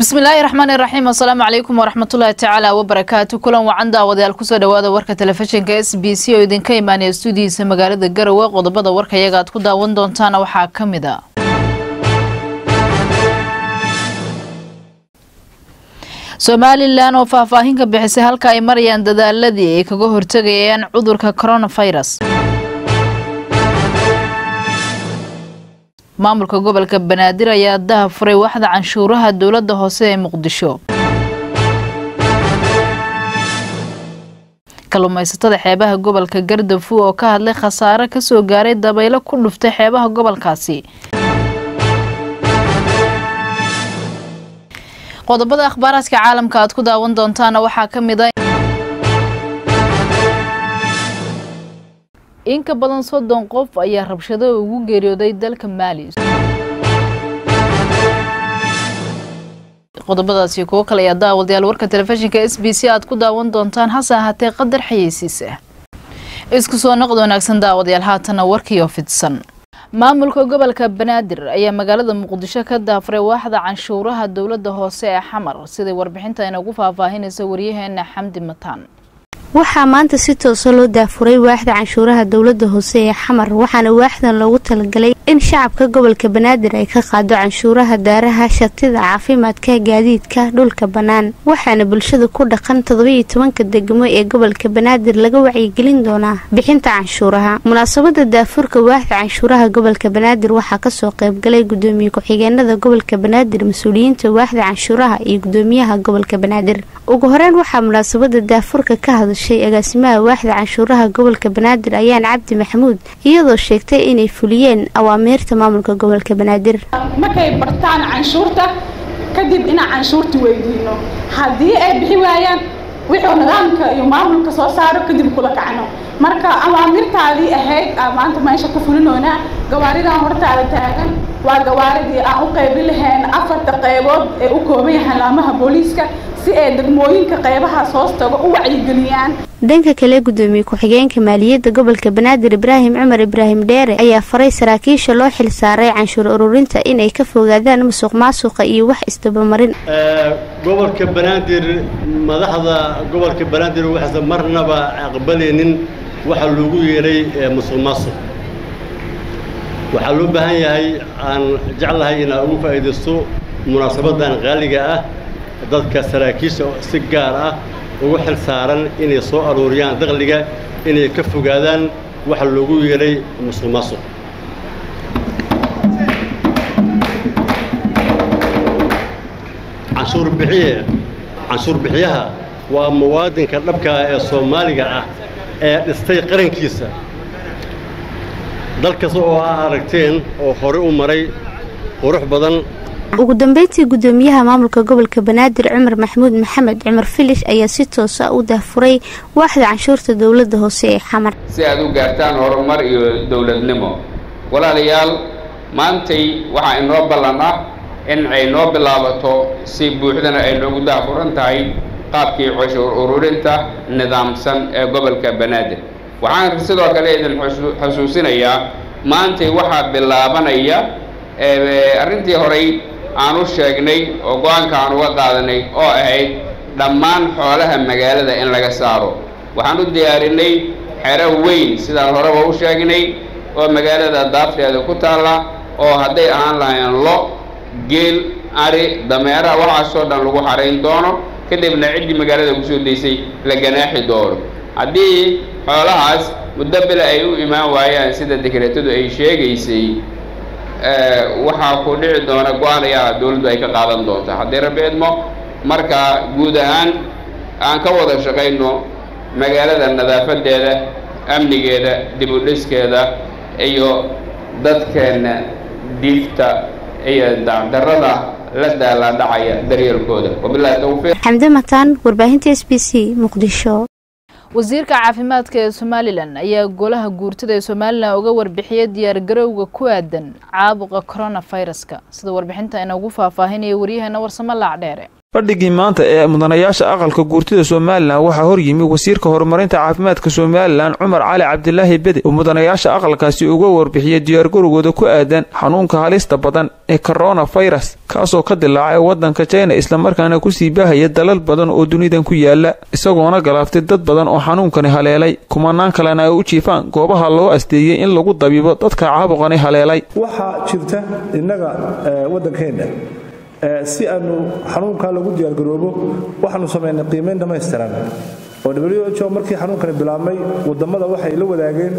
bismillaahi raxmaani raxiim assalaamu calaykum waraxmatullaahi tacaala wabarakaatu kulan wacan daawadayaal kusoo dhawaada warka telefishinka s b c oo idinka imaanaya stuudiyiisa magaalada garowe qodobada warka iyaga aad ku daawan doontaana waxaa ka mid a somalilan oo faahfaahin ka bixisay halka ay marayaan dadaaladii ay kaga hortegayaan cudurka coronavirus maamulka gobolka banaadir ayaa daha furay waxda canshuuraha dowladda hoose ee muqdisho kalluumaysatada xeebaha gobolka gardafu oo ka hadlay khasaare kasoo gaaray dabaylo ku dhuftay xeebaha gobolkaasi qodobada akhbaaraadka caalamka aad ku daawan doontaana waxaa ka mid a in ka badan soddon qof ayaa rabshado ugu geeriyooday dalka maali qodobadaasi kuwo kale ayaa daawadayaal warka telefishinka s b c aad ku daawan doontaan hase ahaatee qadar xayeysiisa isku soo noqd wanaagsan daawadayaal haatana warkiioo fidsan maamulka gobolka banaadir ayaa magaalada muqdisho ka daafuray waaxda canshuuraha dowladda hoose ee xamar siday warbixinta inagu faahfaahinaysa waryaheena xamdi mataan waxaa maanta si toosa loo daafuray waaxda canshuuraha dowladda hoose ee xamar waxaana waaxdan loogu talagalay in shacabka gobolka banaadir ay ka qaado canshuuraha daaraha shatida caafimaadka gaadiidka dhulka bannaan waxaana bulshada ku dhaqan todobaiyo tobanka degmo ee gobolka banaadir laga wacyigelin doonaa bixinta canshuuraha munaasabada daafurka waaxda canshuuraha gobolka banaadir waxaa kasoo qaybgalay gudoomiye ku-xigeenada gobolka banaadir mas-uuliyiinta waaxda canshuuraha iyo gudoomiyaha gobolka banaadir ugu horeyn waxaa munaasabada daafurka ka hadashay agaasimaha waaxda canshuuraha gobolka banaadir ayaan cabdi maxamuud iyadoo sheegtay inay fuliyeen awaamiirta maamulka gobolka banaadir markay bartaan canshuurta kadib inaan canshuurta weydiino haddii ay bixi waayaan wixuu nidaamka iyo maamulka soo saaro kadib kula kacno marka awaamirtaadii ahayd aa maanta meesha ku fulinoonaa gawaaridan hortaada taagan waa gawaaridii aan u qaybin lahayn afarta qaybood ee u kooban yahay laamaha booliiska si ay degmooyinka qaybahaas hoos tago u wacyigeliyaan dhanka kale gudoomiye ku-xigeenka maaliyadda gobolka banaadir ibraahim cumar ibraahim dheere ayaa faray saraakiisha loo xil saaray canshuur ururinta inay ka fogaadaan musuq maasuqa iyo wax isdabamarin gobolka banaadir madaxda gobolka banaadir waxaysan marnaba aqbalaynin waxa loogu yeedhay musuq maasuq waxaa loo baahan yahay aan jeclahay inaa ugu faa'iidaysto munaasabadan qaaliga ah dadka saraakiisha si gaar ah ugu xil saaran inay soo aruuriyaan dakhliga inay ka fogaadaan waxa loogu yeedhay musuq maasuq canshuur bixiye canshuur bixiyaha waa muwaadinka dhabkaa ee soomaaliga ah ee dhistay qarankiisa dal kasta oo aa aragteen oo hore u maray qurux badan ugu dambeyntii gudoomiyaha maamulka gobolka banaadir cumar maxamuud maxamed cumar filish ayaa si toosa u daafuray waaxda canshuurta dowladda hoose ee xamar si aad u gaartaan horumar iyo dowladnimo walaalayaal maantay waxaa inoo ballan ah in ay noo bilaabato si buuxdana ay noogu daafuran tahay qaabkii cashuur ururinta nidaamsan ee gobolka banaadir waxaan sidoo kale idin xusuusinayaa maantay waxaa bilaabanaya arrintii horey aan u sheegnay oo go-aanka aan uga qaadanay oo ahayd dhammaan xoolaha magaalada in laga saaro waxaan u diyaarinay xero weyn sidaan horeba u sheegnay oo magaalada daafteeda ku taalla oo hadday ahaan lahayn lo geel ari dameeraha waxaasoo dhan lagu xarayn doono kadibna ciddii magaalada kusoo daysay la ganaaxi doono haddii xoolahaas muddo bile ay u imaan waayaan sida dekreetadu ay sheegaysay waxaa ku dhici doona go-aan ayaa dawladdu ay ka qaadan doonta haddii rabbi idmo marka guud ahaan aan ka wada shaqayno magaalada nadaafadeeda amnigeeda dib u dhiskeeda iyo dadkeenna diifta iyo dacdarada la daalaadhacaya daryeelkooda wabilahi tawfiiq xamde mataan warbaahinta s b c muqdisho wasiirka caafimaadka ee somalilan ayaa golaha guurtada ee somalilan uga warbixiyay diyaargarowga ku aadan caabuqa coronaviruska sida warbixinta inoogu faahfaahinaya waryaheena warsamo laacdheere fadhigii maanta ee mudanayaasha aqalka guurtida somalilan waxaa horyimi wasiirka horumarinta caafimaadka somalilan cumar cali cabdilaahi bede oo mudanayaasha aqalkaasi uga warbixiyay diyaargarowgooda ku aadan xanuunka halista badan ee koronafirus kaasoo ka dilaacay wadanka china islamarkaana kusii baahaya dalal badan oo dunidan ku yaala isagoona galaaftay dad badan oo xanuunkani haleelay kumanaan kalena ay u jiifaan goobaha loo asteeyey in lagu dabiibo dadka caabuqani haleelay waxaa jirta innaga waddankeenna si aanu xanuunkaa lagu diyaargaroobo waxaanu samaynay qiimayn dhammaystiran oo w ho markii xanuunkani bilaabmay waddammada waxay la wadaageen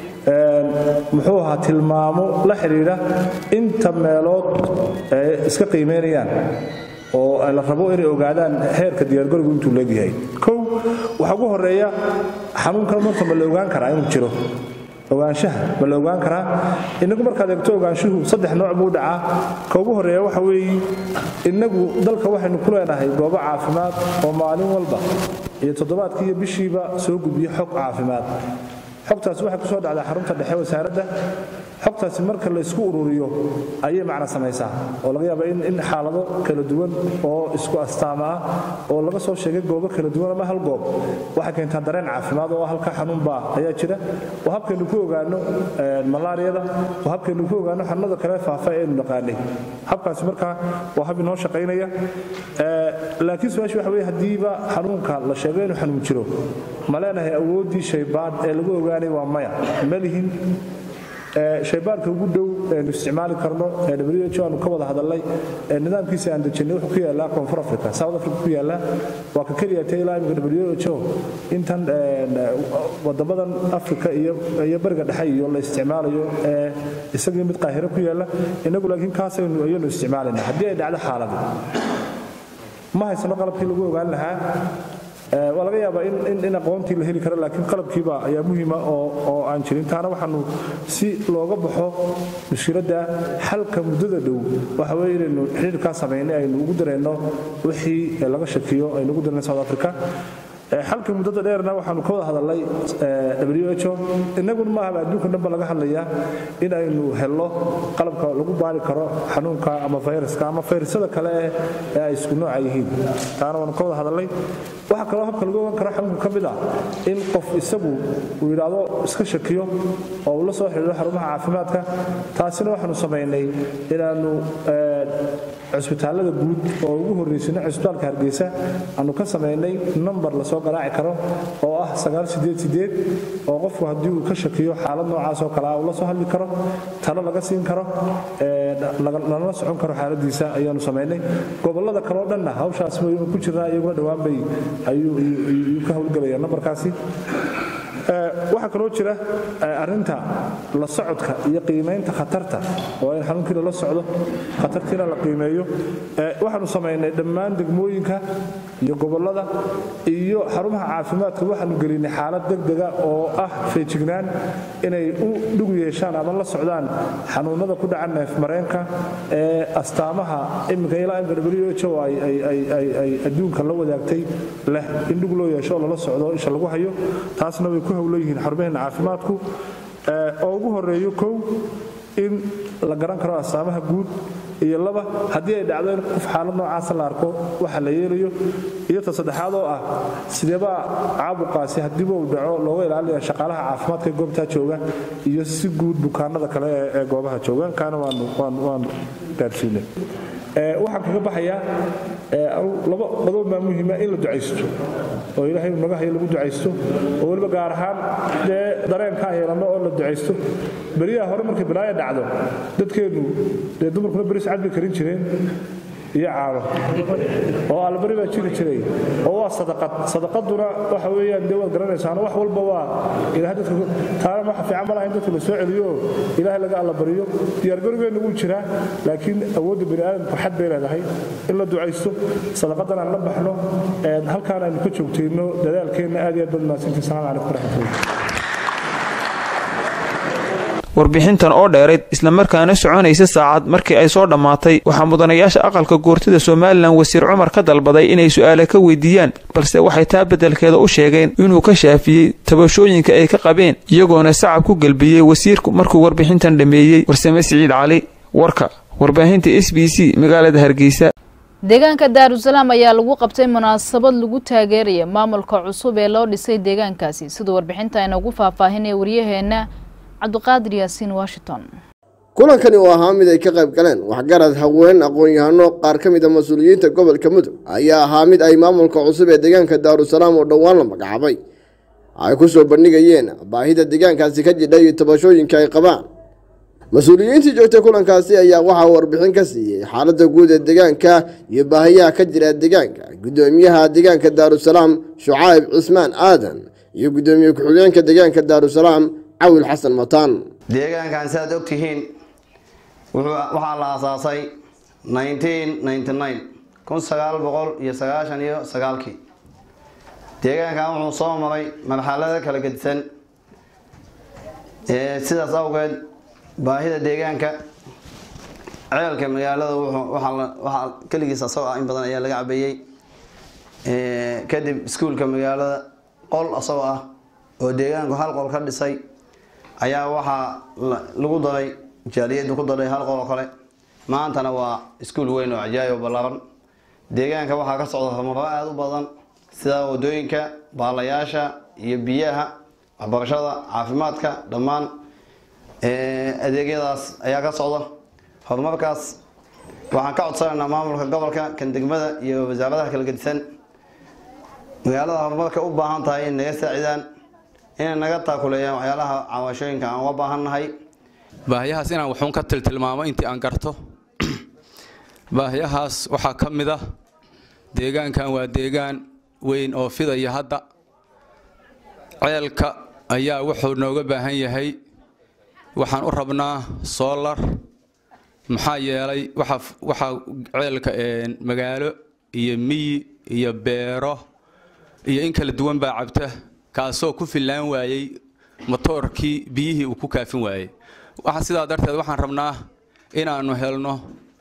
muxuu ahaa tilmaamo la xidhiidha inta meelood ay iska qiimaynayaan oo la rabo inay ogaadaan heerka diyaargarowgu intuu leegyahay kow waxaa ugu horeeya xanuunkan marka ma la ogaan karaa inuu jiro ogaanshaha ma la ogaan karaa inagu markaad eegto ogaanshuhu saddex nooc buu dhacaa ka ugu horeeya waxa weeye innagu dalka waxaynu ku leenahay goobo caafimaad oo maalin walba iyo toddobaadkii iyo bishiiba soo gudbiya xog caafimaad xogtaasi waxay kusoo dhacdaa xarunta dhexe wasaaradda xogtaasi marka la isku ururiyo ayay macna samaysaa oo laga yaaba in xaalado kala duwan oo isku astaama ah oo laga soo sheegay goobo kala duwan ama hal goob waxay keentaa dareen caafimaad oo halka xanuunbaa ayaa jira oo habkaynu ku ogaano malaariyada oo habkaynu ku ogaano xanuunada kale faafa ee aynu naqaanay habkaasi markaa waa hab inoo shaqaynaya laakiin su-aasha waxa weye haddiiba xanuunka la sheego inuu xanuun jiro ma leenahay awooddii shaybaadh ee lagu ogaanay waa maya ma lihin shaybaarka ugu dhow eenu isticmaali karno ee w ho aanu ka wada hadalnay nidaamkiisa aan dejinay wuxuu ku yaallaa koonfur africa south africa ku yaallaa waa ka keliya ta ilaa imika w ho intan wadamadan africa iyo bariga dhexe iyo la isticmaalayo ee isagii mid qaahiro ku yaalla inagu laakiin kaasaynu ayanu isticmaalayna haddii ay dhacdo xaaladi ma haysano qalabkii lagu ogaan lahaa waa laga yaabaa in aqoontii la heli karo laakiin qalabkiiba ayaa muhiima oo aan jirin taana waxaanu si looga baxo mushkiladda xalka muddada dhow waxa weye inaynu xidhiirkaa samaynay aynu ugu darayno wixii laga shakiyo aynu ugu darayno south africa xalka muddada dheerna waxaanu ka wada hadalnay w ho innaguna maahaba adduunka dhanba laga hadlayaa in aynu helno qalabka lagu baari karo xanuunka ama fayraska ama fayrasada kale ee ay isku nooca yihiin taana waanu ka wada hadalnay waxaa kaloo habka lagu ogan karo xanuunka ka mid ah in qof isagu uu yidhaahdo iska shakiyo oo uu la soo xidhiidho xarumaha caafimaadka taasina waxaanu samaynay inaannu cusbitaallada guud oo ugu horraysana cusbitaalka hargeysa aanu ka samaynay number lasoo garaaci karo oo ah oo qofku haddii uu ka shakiyo xaalad noocaas oo kale ah uu la soo hadli karo talo laga siin karo lalana socon karo xaaladiisa ayaanu samaynay gobollada kaleo dhanna hawshaas waynu ku jirnaa iyaguna dhowaan bay ayuu ka howlgelaya nambarkaasi waxaa kaloo jira arinta la socodka iyo qiimaynta khatarta oo in xanuunkii lala socdo khatartiina la qiimeeyo waxaanu samaynay dhammaan degmooyinka iyo gobollada iyo xarumaha caafimaadka waxaanu gelinay xaalad degdega oo ah feejignaan inay u dhug yeeshaan ama la socdaan xanuunada ku dhaca neefmareenka ee astaamaha iminka ilaa imka w ho ay adduunka la wadaagtay leh in dhug loo yeesho oo lala socdo isha lagu hayo taasna way ku howlan xarumaheena caafimaadku oo ugu horeeyo kow in la garan karo astaamaha guud iyo laba haddii ay dhacdo in qof xaalad noocaasa la arko waxa la yeelayo iyo ta saddexaad oo ah sideebaa caabuqaasi haddiiba uu dhaco looga ilaalinaya shaqaalaha caafimaadka ee goobtaa jooga iyo si guud bukaanada kale ee goobaha jooga kaana waanu gaarsiinay waxaan kaga baxayaa laba qodob baa muhiima in la ducaysto oo ilaahay naga hayo lagu ducaysto oo weliba gaar ahaan dee dareenkaa yeelanno oo la ducaysto beriyaha hore markay balaaya dhacdo dadkeennu dee dumarkuna beris cad bay karin jireen iyo caano oo albari baa jiri jiray oo waa sadaqad sadaqaduna waxa weeyaan dee waad garanaysaano wax walba waa ilahay dadka taana waxa fiican ma laha in dadka la soo celiyo oo ilaahay laga allabariyo diyaargarowgeena wuu jiraa laakiin awoodda bani aadamku xad bay leedahay in la ducaysto sadaqadan aan la baxno halkaan aynu ka joogtayno dadaalkeenna aad iyo aad baad mahadsantii salaam calaykum waraxmatullahi warbixintan oo dheerayd islamarkaana soconaysa saacad markii ay soo dhammaatay waxaa mudanayaasha aqalka goortida somalilan wasiir cumar ka dalbaday inay su-aale ka weydiiyaan balse waxay taa beddelkeeda u sheegeen inuu ka shaafiyey tabashooyinka ay ka qabeen iyagoona sacab ku gelbiyey wasiirku markuu warbixintan dhammeeyey warsame siciid cali warka warbaahinta s b c magaalada hargeysa deegaanka daarusalaam ayaa lagu qabtay munaasabad lagu taageeraya maamulka cusub ee loo dhisay deegaankaasi siduu warbixinta inoogu faahfaahinaya waryaheena cabdiqaadir yaasiin washington kulankani oo ahaa mid ay ka qayb galeen waxgarad haween aqoon-yahano qaar ka mid a mas-uuliyiinta gobolka mudug ayaa ahaa mid ay maamulka cusub ee deegaanka daarusalaam oo dhowaan la magacaabay ay ku soo bandhigayeen baahida deegaankaasi ka jidha iyo tabashooyinka ay qabaan mas-uuliyiintii joogtay kulankaasi ayaa waxaa warbixin ka siiyey xaaladda guud ee deegaanka iyo baahiyaha ka jira deegaanka guddoomiyaha deegaanka daarusalaam shucayb cismaan aadan iyo guddoomiye ku-xigeenka deegaanka daarusalaam cawil xasan mataan deegaankan siaad ogtihiin waxaa la aasaasay kun sagaal boqol iyo sagaashan iyo sagaalkii deegaankan wuxuu soo maray marxalado kala gedisan sidaas awgeed baahida deegaanka ceelka magaalada waxaa keligiis asagoo ah in badan ayaa laga cabeeyey kadib iskuulka magaalada qol asagoo ah oo deegaanku hal qol ka dhisay ayaa waxaa lagu daray jaaliyadu ku daray hal qol oo kale maantana waa iskuul weyn oo cajaayib oo ballaaran deegaanka waxaa ka socda horumaro aada u badan sida wadooyinka baalayaasha iyo biyaha waxbarashada caafimaadka dhammaan adeegyadaas ayaa ka socda horumarkaas waxaan ka codsanaynaa maamulka gobolka kan degmada iyo wasaaradaha kala gedisan magaalada horumarka u baahan tahay in naga saacidaan inay naga taakuleeyaan waxyaalaha cawaashooyinka aan uga baahannahay baahiyahaas inaan wuxuun ka tiltilmaamo intii aan garto baahiyahaas waxaa ka mid ah deegaankan waa deegaan weyn oo fidaya hadda ceelka ayaa wuxuu nooga baahan yahay waxaan u rabnaa soolar maxaa yeelay waxaa ceelka magaalo iyo miyi iyo beero iyo in kala duwan baa cabta kaasoo ku fillaan waayey motoorkii biyihii uu ku kaafin waayey sidaa darteed waxaan rabnaa inaannu helno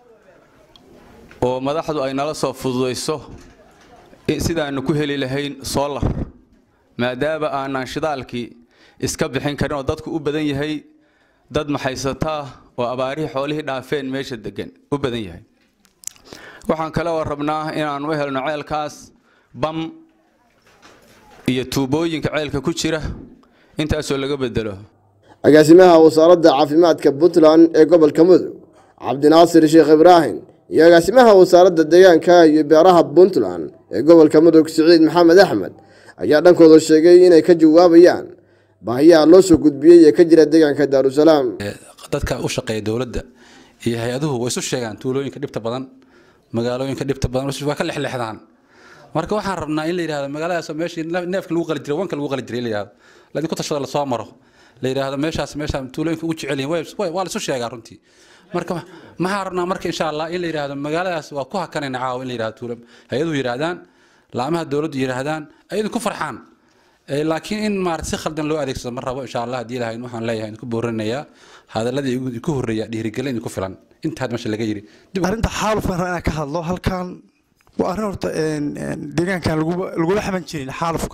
oo madaxdu ay nala soo fududayso sidaannu ku heli lahayn soolar maadaama aanaan shidaalkii iska bixin karin oo dadku u badan yahay dad maxaysataa oo abaarihii xoolihii dhaafeen meesha degan u badan yahay waxaan kale oo rabnaa inaannu u helno ceelkaas bam iyo tuubooyinka ceelka ku jira intaasoo laga bedelo agaasimaha wasaaradda caafimaadka puntland ee gobolka mudug cabdinaasir sheekh ibraahim iyo agaasimaha wasaaradda deegaanka iyo beeraha puntland ee gobolka mudug siciid maxamed axmed ayaa dhankooda sheegay inay ka jawaabayaan baahiyaha loo soo gudbiyey ee ka jira deegaanka daarusalaam dadka u shaqeeya dowladda iyo hay-aduhu way isu sheegaan tuulooyinka dhibta badan magaalooyinka dhibta badan waa ka lexlexdaan marka waxaan rabnaa in la yidhahdo magaaladaas meeshii neefka lagu qali jiray wanka lagu qali jiray in la yidhahdo laydinku tashada lasoo maro la yidhaahdo meeshaas meeshaa tuulooyinka ugu jecel yihin waa la isu sheegaa runtii marka maxaa rabnaa marka insha allah in la yidhaahdo magaaladaas waa ku hakanayna caawa in la yidhahdo tuulo hay-aduhu yidhaahdaan laamaha dowladdu yidhaahdaan ayadu ku farxaan laakiin in maarata si khaldan loo adeegsado ma rabo insha allah haddii ilahayn waxaan leeyahay ku boorinayaa hadaladii ku horreeya dhiirigelin idinku filan intaad meesha laga yidhi arrinta xaalufkan rabaa inaan ka hadlo halkan waa arrin horta deegaankan lagula xaman jirin xaalufka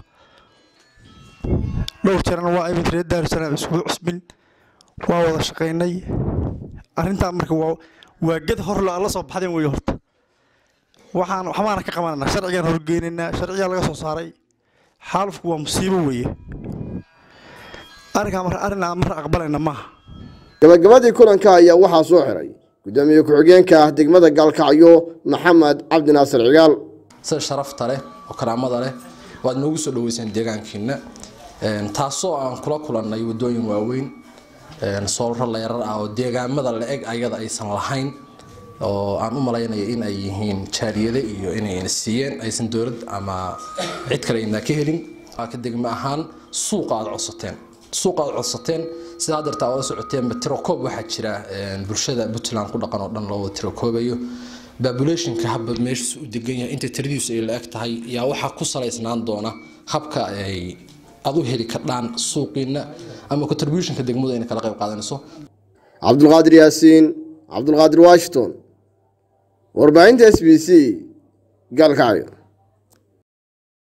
dhowr jeerna waa imid reer daarusalaam isugu cusbin waa wada shaqaynay arrintaa marka waa waa ged hor la soo baxdeen weeye horta waxaan waxbaana ka qabananaa sharcigaan horgeynaynaa sharcigaa laga soo saaray xaalufku waa musiibo weeye arrinkaa mar arrin aan mar aqbalayna maaha gabagabadii kulanka ayaa waxaa soo xiray gudoomiye ku-xigeenka ah degmada gaalkacyo maxamed cabdinaasir cigaal sida sharafta leh oo karaamada leh waad noogu soo dhaweyseen deegaankiina taasoo aan kula kulannay wadooyin waaweyn soolro leerar ah oo deegaamada la eg ayada aysan lahayn oo aan u malaynayo in ay yihiin jaariyade iyo inayna siiyeen aysan dowlad ama cid kale ayna ka helin ka degmo ahaan suuqa aad codsateen suuqa aad codsateen sidaa dartaa oo socoteen tirokoob waxaa jira bulshada puntland ku dhaqan oo dhan loo tirokoobayo populationka habba meeshiisu u degan yahay inta tiradiisu ay la eg tahay yaa waxaa ku salaysnaan doona habka ay aad u heli kardhaan suuqiina ama contributionka degmadu ayna kala qayb qaadanayso cabdulqaadir yaasiin cabdulqaadir washington warbaahinta s b c gaalkacyo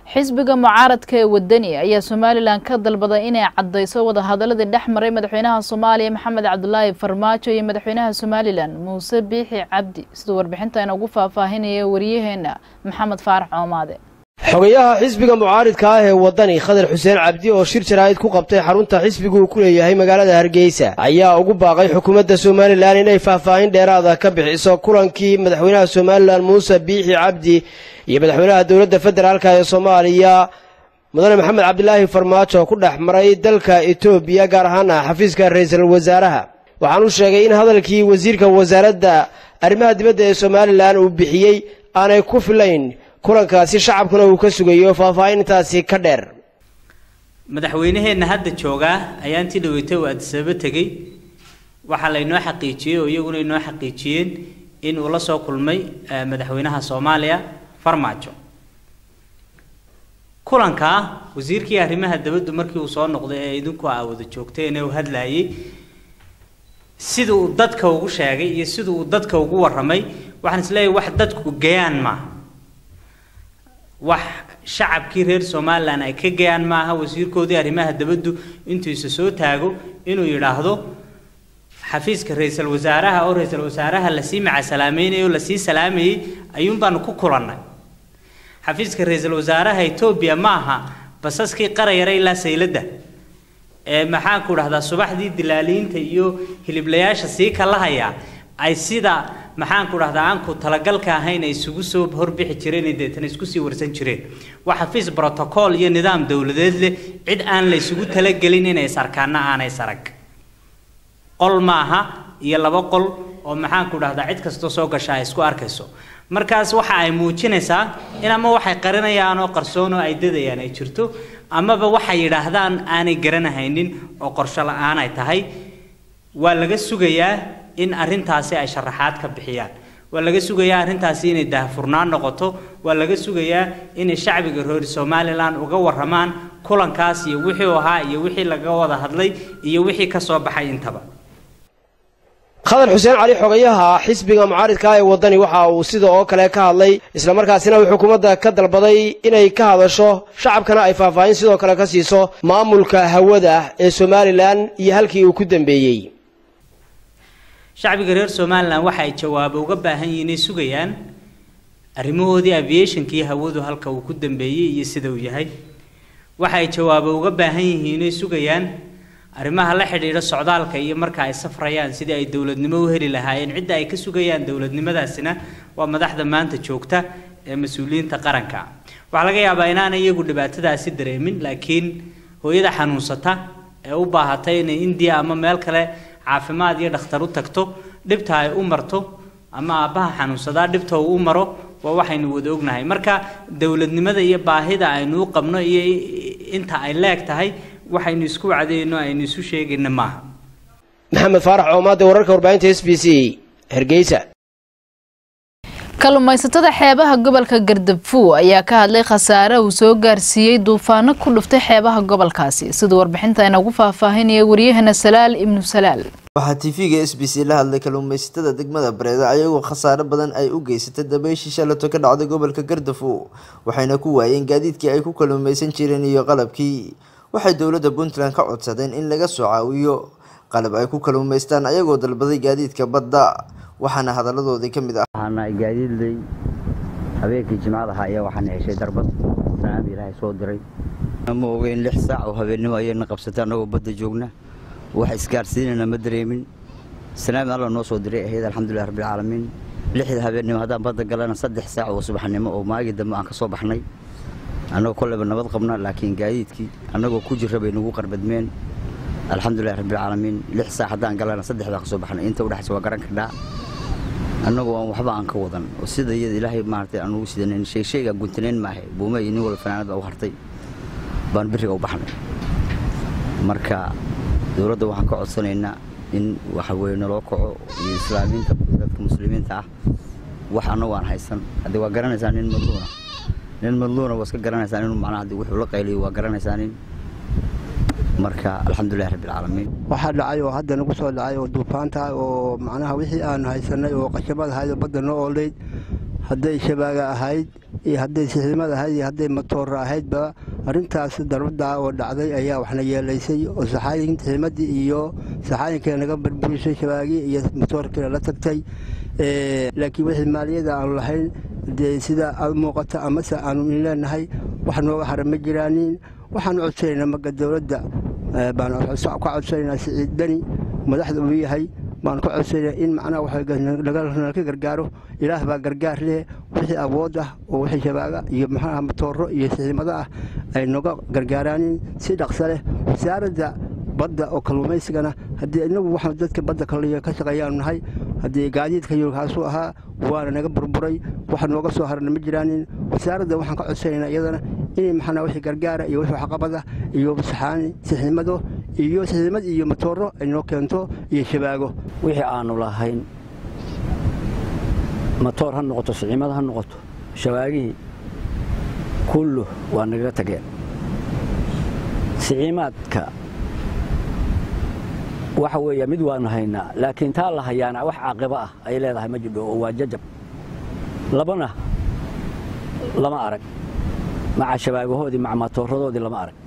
xisbiga mucaaradka ee wadani ayaa somalilan ka dalbaday inay caddayso wadahadaladii dhex maray madaxweynaha soomaaliya maxamed cabdulaahi farmaajo iyo madaxweynaha somalilan muuse biixi cabdi siduu warbixinta inoogu faahfaahinaya wariyaheena maxamed faarax coomaade xogayaha xisbiga mucaaridka ah ee waddani khadar xuseen cabdi oo shir jaraa'id ku qabtay xarunta xisbigu uu ku leeyahay magaalada hargeysa ayaa ugu baaqay xukuumadda somalilan inay faahfaahin dheeraada ka bixiso kulankii madaxweynaha somalilan muuse biixi cabdi iyo madaxweynaha dowladda federaalka ee soomaaliya mudane maxamed cabdilaahi farmaajo ku dhex maray dalka etoobiya gaar ahaana xafiiska ra-iisul wasaaraha waxaan u sheegay in hadalkii wasiirka wasaaradda arrimaha dibadda ee somalilan uu bixiyey aanay ku filayn kulankaasi shacabkuna uu ka sugayo faahfaahintaasi ka dheer madaxweynaheenna hadda joogaa ayaa intii dhaweytay uu adisababa tegey waxaa laynoo xaqiijiyey oo iyaguna inoo xaqiijiyeen in uu la soo kulmay madaxweynaha soomaaliya farmaajo kulankaa wasiirkii arrimaha dabaddu markii uu soo noqday ee idinku aa wada joogteen ee uu hadlayay sida uu dadka ugu sheegay iyo sida uu dadka ugu warramay waxaan isleeyahay wax dadku gayaan maaha wax shacabkii reer somalilan ay ka gayaan maaha wasiirkoodii arrimaha dabaddu intuu isa soo taago inuu yidhaahdo xafiiska ra-iisul wasaaraha oo ra-iisul wasaaraha lasii macasalaameynayay oo lasii salaamayey ayuun baanu ku kulannay xafiiska ra-iisul wasaaraha etoobiya ma aha basaskii qarayara ilaa sayladda ee maxaanku dhahdaa subaxdii dilaaliinta iyo hiliblayaasha sii kalahaya ay sida maxaanku dhahdaa aanku talagalka ahayn ay isugu soo horbixi jireen deetana isku sii warsan jireen waa xafiis brotocool iyo nidaam dowladeed leh cid aan la isugu talagelin inay sarkaana aanay sarag qol maaha iyo laba qol oo maxaanku dhahdaa cid kastoo soo gasha ay isku arkayso markaas waxa ay muujinaysaa in ama waxay qarinayaan oo qarsoon oo ay dadayaan ay jirto amaba waxay yidhaahdaan aanay garanahaynin oo qorsho la-aan ay tahay waa laga sugayaa in arrintaasi ay sharaxaad ka bixiyaan waa laga sugayaa arrintaasi inay daahfurnaan noqoto waa laga sugayaa inay shacbiga reer somalilan uga warramaan kulankaas iyo wixii ahaa iyo wixii laga wada hadlay iyo wixii ka soo baxay intaba khadar xuseen cali xogayaha xisbiga mucaaridka ee waddani waxa uu sida oo kale ka hadlay islamarkaasina uu xukuumadda ka dalbaday inay ka hadasho shacabkana ay faahfaahin sidoo kale ka siiso maamulka hawada ee somalilan iyo halkii uu ku dambeeyey shacbiga reer somalilan waxa ay jawaabo uga baahan yihiin inay sugayaan arrimahoodii aviationkii hawadu halka uu ku dambeeyey iyo sida uu yahay waxa ay jawaabo uga baahan yihiin inay sugayaan arrimaha la xidhiidha socdaalka iyo marka ay safrayaan sidii ay dowladnimo u heli lahaayeen cidda ay ka sugayaan dowladnimadaasina waa madaxda maanta joogta ee mas-uuliyiinta qaranka waxaa laga yaabaa inaanay iyagu dhibaatadaasi dareemin laakiin hooyada xanuunsata ee u baahatay inay indiya ama meel kale caafimaad iyo dhakhtar u tagto dhibta ay u marto ama aabbaha xanuunsadaa dhibta uu u maro waa waxaynu wada ognahay marka dowladnimada iyo baahida aynu u qabno iyo inta ay leeg tahay waxaynu isku wacdayno aynu isu sheegayna maaha maxamed faarax coomaade wararka warbaahinta s b c hargeysa kalluumaysatada xeebaha gobolka gardabfu ayaa ka hadlay khasaare uu soo gaarsiiyey duufaano ku dhuftay xeebaha gobolkaasi siduu warbixinta inagu faahfaahinaya waryahana salaal ibnu salaal waxaa tv-ga s b c la hadlay kalluumaysatada degmada bareeda ayagoo khasaare badan ay u geysatay dabayshii shalato ka dhacday gobolka gardafo waxayna ku waayeen gaadiidkii ay ku kalluumaysan jireen iyo qalabkii waxay dowladda puntland ka codsadeen in laga soo caawiyo qalab ay ku kalluumaystaan ayagoo dalbaday gaadiidka badda waxaana hadaladoodii ka mid ah waxaana gaadiidley habeenkii jimcada ahaa ayaa waxaana heshay darbad sanaada ilaahay soo diray ma ogeyn lix saac oo habeennimo ayayna qabsatay annagoo badda joogna wax isgaarsiinayna ma dareemin sanaami alla noo soo diray ahayd alxamdulilah rabbilcaalamiin lixda habeennimo haddaan badda galana saddex saac oo subaxnimo oo maagii dambe aan ka soo baxnay annagoo kolleyba nabad qabna laakiin gaadiidkii annagoo ku jira bay nagu qarbadmeen alxamdulilah rabbilcaalamiin lix saac haddaan galana saddex baan ka soo baxnay inta udhexaysa waa garan kardhaa annagoo aan waxba aan ka wadan oo sida iyada ilaahay maaragtay aan ugu sidanayn shay shayga guntanayn maahe buuma iyo nin walba fanaanad baa u hartay baan biriga u baxnay marka dowladda waxaan ka codsanaynaa in waxa weeye naloo kaco iyo islaamiinta dadka muslimiinta ah wax annagu aan haysan haddii waa garanaysaa nin madluuna nin madluuna waa iska garanaysaa inuu macnaha haddii wuxuu la qayliyo waa garanaysaa nin marka alxamdulilah rabbilcaalamiin waxaa dhacay oo hadda nagu soo dhacay oo duufaanta oo macnaha wixii aanu haysanay oo qashabad ahayd oo badda noo ooleyd hadday shabaaga ahayd iyo hadday siximad ahayd iyo hadday matoora ahaydba arrintaas darbadda oo dhacday ayaa waxna yeelaysay oo saxaayin siximadii iyo saxaayinkii naga burburisay shabaagii iyo matoorkii la tagtay laakiin wixii maaliyada aanu lahayn dee sida aad muuqata amase aanu leenahay wax nooga hara ma jiraanin waxaanu codsanaynaa maga dowladda baan ka codsanaynaa siciid dani madaxda uu yahay baan ka codsanaya in macnaha waxnala ka gargaaro ilaah baa gargaar leh wixii awood ah oo wixii shabaaga iyo maxaha matooro iyo siximado ah ay noga gargaaraanin si dhaqso leh wasaaradda badda oo kalluumaysigana haddii inagu waxaan dadka badda kaliya ka shaqeeyaanu nahay haddii gaadiidka yurkaasuu ahaa waana naga burburay wax nooga soo harana ma jiraanin wasaaradda waxaan ka codsanaynaa iyadana inay maxanaa wixii gargaara iyo wixii waxqabada iyo saxaani siximado iyo siximad iyo matooro ay noo keento iyo shabaago wixii aanu lahayn matoor ha noqoto siximad ha noqoto shabaagihii kullu waa nagaga tageen siciimaadka waxa weeya mid waanu haynaa laakiin taa la hayaana wax caaqibo ah ay leedahay ma jidho oo waa jajab labana lama arag maca shabaagahoodii maca matooradoodii lama arag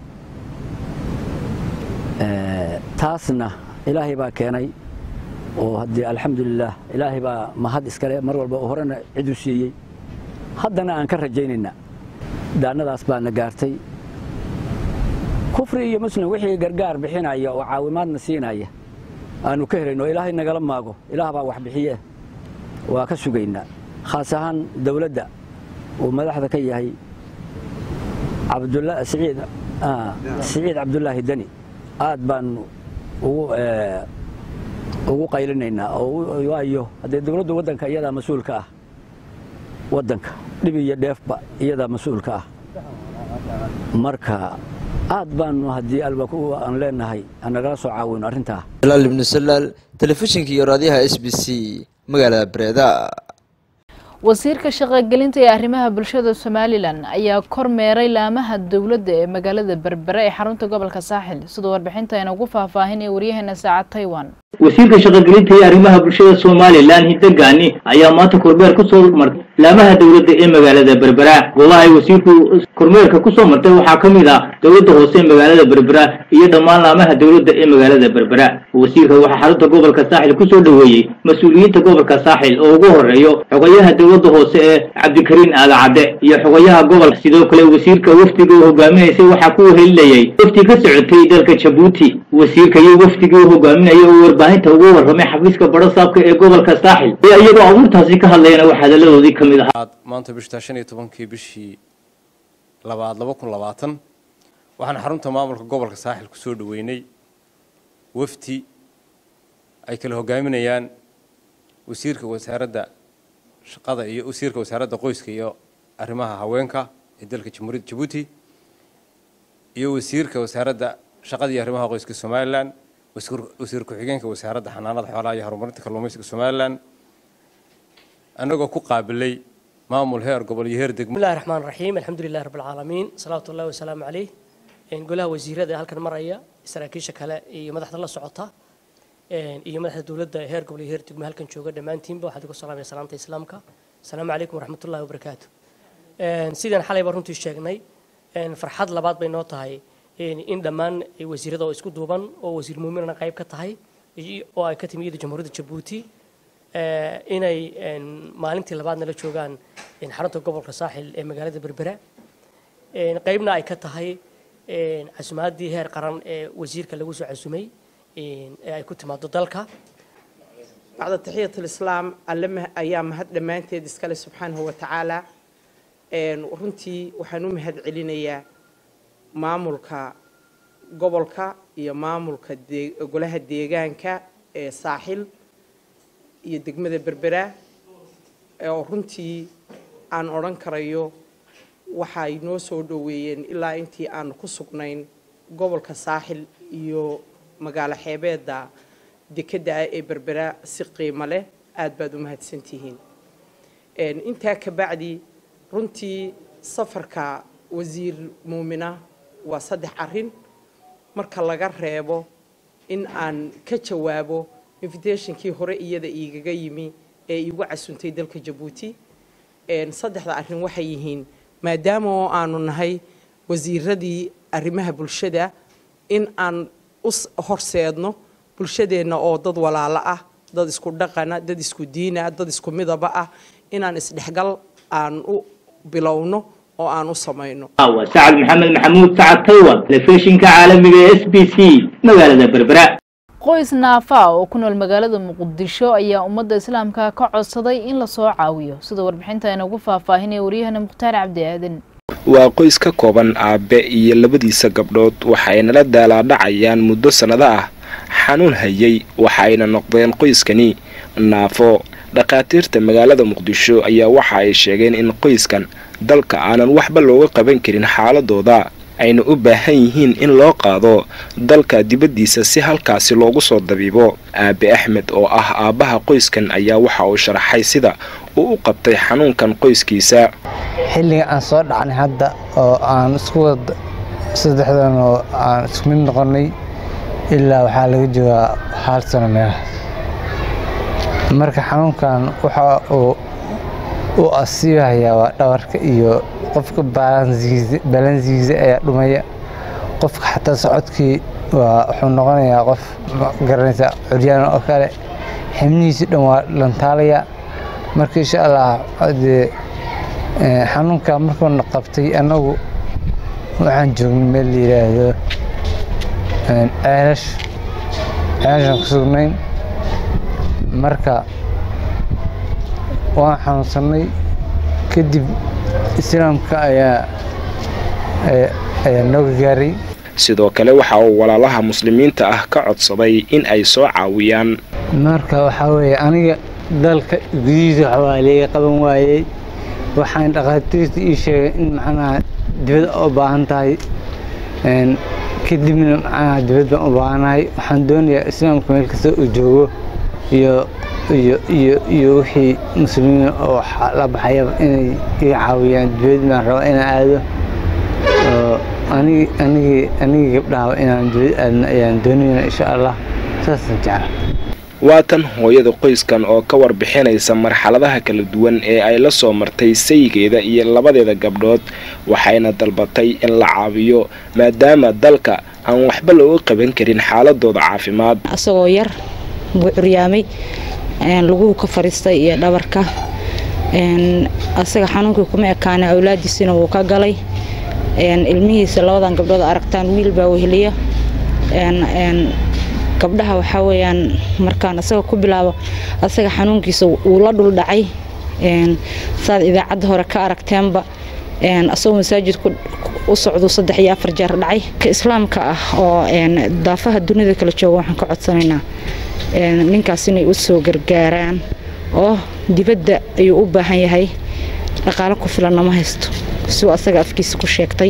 taasna ilaahay baa keenay oo haddii alxamdulilaah ilaahay baa mahad iskale mar walba oo horena cidu siiyey haddana aan ka rajaynaynaa daannadaas baana gaartay kufri iyo muslim wixii gargaar bixinaya oo caawimaadna siinaya aanu ka helayno ilaahay nagala maago ilaah baa wax bixiye waa ka sugaynaa khaas ahaan dowladda uu madaxda ka yahay siciid cabdulaahi deni aad baanu ugu qaylinaynaa waayo haddee dowladdu waddanka iyadaa mas-uulka ah waddanka dhib iyo dheefba iyadaa mas-uulka ah marka aad baanu haddii alba aan leenahay nagala soo caawino arrintaa jalaal ibnu salaal telefishinka iyo raadiyaha s b c magaalada bareeda wasiirka shaqogelinta ee arrimaha bulshada somalilan ayaa kormeeray laamaha dowladda ee magaalada berbere ee xarunta gobolka saaxil sidoo warbixinta ayna ugu faahfaahinaya waryaheena saacad taiwan wasiirka shaqogelinta iyo arrimaha bulshada somalilan hidagaani ayaa maanta kormeer ku soo martay laamaha dowladda ee magaalada berbera goobaha ay wasiirku kormeerka ku soo martay waxaa ka mid ah dowladda hoose ee magaalada berbera iyo dhammaan laamaha dowladda ee magaalada berbera wasiirka waxaa xarunta gobolka saaxil ku soo dhoweeyey mas-uuliyiinta gobolka saaxil oo ugu horeeyo xogayaha dowladda hoose ee cabdikariin aadacadde iyo xogayaha gobolka sidoo kale wasiirka wafdiga uu hogaaminaysay waxaa ku helinayay wafdi ka socotay dalka jabuuti wasiirka iyo wafdigii uu hogaaminaya oo warbaahinta ugu warramay xafiiska barasaabka ee gobolka saaxil ayaa iyagoo abuurtaasi ka hadlayana wax hadaladoodii ka mid ahaa maanta bishtaa shan iyo tobankii bishii labaad laba kun labaatan waxaan xarunta maamulka gobolka saaxil ku soo dhoweynay wafdi ay kala hogaaminayaan wasiirka wasaaradda shaqada iyo wasiirka wasaaradda qoyska iyo arrimaha haweenka ee dalka jamhuuriyadda jabuuti iyo wasiirka wasaaradda shaqada iyo arrimaha qoyska somalilan wasiir ku-xigeenka wasaaradda xanaanada xoolaha iyo horumarinta kalluumaysiga somalilan annagoo ku qaabilay maamul heer gobol iyo heer degmo bismillahi raxmaan raxiim alxamdulilahi rabbi alcaalamiin salawaatu ullahi wasalaamu caleyh golaha wasiirada ee halkan maraya saraakiisha kale iyo madaxda la socota iyo madaxda dowladda heer gobol iyo heer degmo halkan jooga dhammaantiinba waxaad ugu salaamaya salaanta islaamka asalaamu calaykum waraxmatullahi wabarakaatu sidaan xalayba runtii sheegnay farxad labaad bay noo tahay in dhammaan wasiirada oo isku duuban oo wasiir muuminana qayb ka tahay oo ay ka timi iyada jamhuuriyadda jabuuti inay maalintii labaadna la joogaan xarunta gobolka saaxil ee magaalada berbera qaybna ay ka tahay casumaadii heer qaran ee wasiirka lagu soo casumay ee ay ku timaado dalka bacda taxiyat lislaam alle ayaa mahad dhammaanteed iskale subxaanahu wa tacaala runtii waxaan u mahad celinayaa maamulka gobolka iyo maamulka golaha deegaanka ee saaxil iyo degmada berbera oo runtii aan odhan karayo waxay noo soo dhoweeyeen ilaa intii aanu ku sugnayn gobolka saaxil iyo magaalo xeebeedda dekedda ah ee berbera si qiimo leh aad baad u mahadsantihiin intaa ka bacdi runtii safarka wasiir muumina waa saddex arrin marka laga reebo in aan ka jawaabo invitationkii hore iyada iigaga yimi ee iigu casuntay dalka jabuuti saddexda arrin waxay yihiin maadaama oo aanu nahay wasiiradii arrimaha bulshada in aan u horseedno bulshadeenna oo dad walaalo ah dad isku dhaqana dad isku diina dad isku midaba ah inaan isdhexgal aan u bilowno oo aan u samayno waa sacad maxamed maxamuud sacad taywan telefishinka caalamiga ee s b c magaalada berbera qoys naafa oo ku nool magaalada muqdisho ayaa ummadda islaamka ka codsaday in lasoo caawiyo sida warbixinta inagu faahfaahinaya waryahana mukhtaar cabdi aadan waa qoys ka kooban aabe iyo labadiisa gabdhood waxaynala daalaadhacayaan muddo sannado ah xanuun hayay waxaayna noqdeen qoyskani naafo dhakhaatiirta magaalada muqdisho ayaa waxa ay sheegeen in qoyskan dalka aanan waxba looga qaban karin xaaladooda ayna u baahan yihiin in loo qaado dalka dibaddiisa si halkaasi loogu soo dabiibo aabe axmed oo ah aabbaha qoyskan ayaa waxa uu sharaxay sida uu u qabtay xanuunkan qoyskiisa xilliga aan soo dhacnay hadda oo aan isku wada saddexdan oo aan isku mid noqonnay ilaa waxaa laga joogaa hal sano meelahaas marka xanuunkan waxa uu u asiibahayaa waa dhabarka iyo qofka balansigiisa ayaa dhumaya qofka xataa socodkii waa wuxuu noqonayaa qof garanaysa curyaan oo kale xibnihiisi dhan waa dhantaalaya marka insha allah dee xanuunka markuuna qabtay annagu waxaan joognay meel la yidhaahdo ceelash ceelashaan ku sugnayn marka waan xanuunsannay kadib islaamka ayaa ayaa nooga gaaray sidoo kale waxa uu walaalaha muslimiinta ah ka codsaday in ay soo caawiyaan marka waxaa weeye aniga dalka gudihiisa waxbaa leega qaban waayey waxaan dhakhaatiirta ii sheegay in macnaha dibad u baahan tahay kadibna macnaha dibad baan u baahanahay waxaan doonayaa islaamka meel kasta uu joogo iyo iyo iyo iyo wixii muslimiin oo la baxayaba inay iga caawiyaan dibad baan rabaa inaan aado oo anigi anigii anigii gabdhahaba inaan dibad aadno ayaan doonayna insha allah saasaan jecla waa tan hooyada qoyskan oo ka warbixinaysa marxaladaha kala duwan ee ay la soo martay saygeeda iyo labadeeda gabdhood waxayna dalbatay in la caawiyo maadaama dalka aan waxba looga qaban karin xaaladooda caafimaad asagoo yar buu curyaamay laguhu ka fariistay iyo dhabarka asaga xanuunkii kuma ekaana awlaadiisina wuu ka galay ilmihiisa labadan gabdhood aragtaan wiil baa weheliya gabdhaha waxaa weyaan markaan asaga ku bilaabo asaga xanuunkiisa wuu la dhul dhacay saad idaacadda hore ka aragteenba asagoo masaajidku u socdu saddex iyo afar jeer dhacay ka islaamka ah oo daafaha dunida kala jooga waxaan ka codsanaynaa ninkaas inay u soo gargaaraan oo dibadda ayuu u baahan yahay dhaqaalo ku filanna ma haysto siuu asaga afkiisa ku sheegtay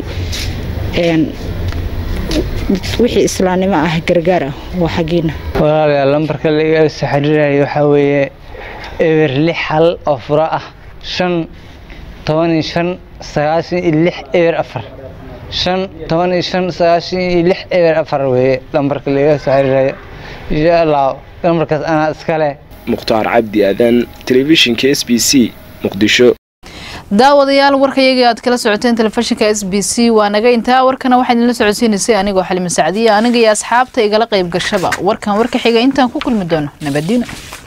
wixii islaamnimo ah gargaar ah waa xaggiina walaalayaal lambarka laiga soo xiriirayo waxaa weeye eber lix hal oo furo ah shan toban iyo shan sagaashan iyo lix eber afar shan toban iyo shan sagaashan iyo lix eber afar weeye lambarka laiga soo xiriirayo insha allah lambarkaas anaa iskale mukhtaar cabdi aadan telefishinka s b c muqdisho daawadayaal warkayagii aad kala socoteen telefishinka s b c waa naga intaa warkana waxaa idinla socodsiinaysay anigoo xalima sacdiya aniga iyo asxaabta igala qayb gashaba warkan warka xiga intaan ku kulmi doono nabaddiino